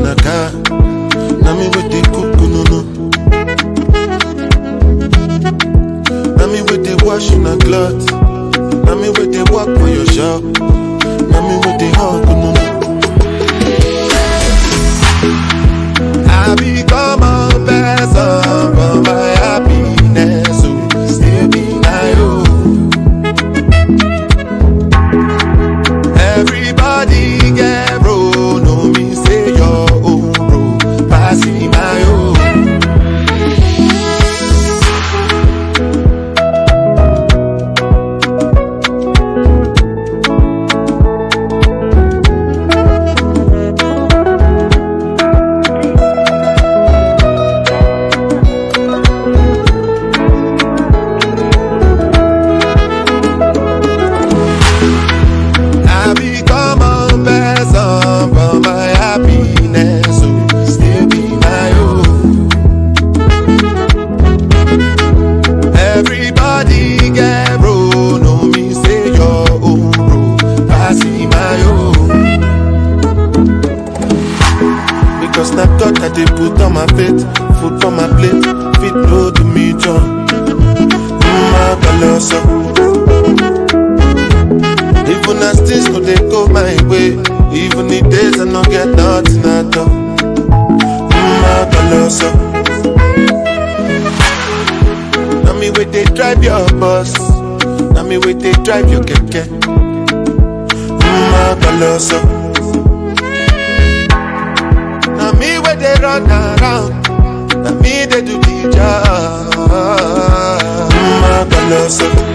a car. Now me with the cook, no no. Now me with the wash in a cloth. Now me with the walk for your shop. Now me with the hug, no no. I become a person for my happiness. So still be my own. Everybody get bro, no me say your own bro, passing my own. I become a person for my happiness, so still be my own. Everybody get bro, no me say your own bro, passing my own. Because na God that they put on my faith, food for my plate, fit no to me John. My colossal. Even as things no dey go my way, even the days I no get nothing at all. Mm, colossal. Now me wait they drive your bus, now me wait they drive your keke. Mm, colossal. Now me wait they run around, now me they do the job. Mm, colossal.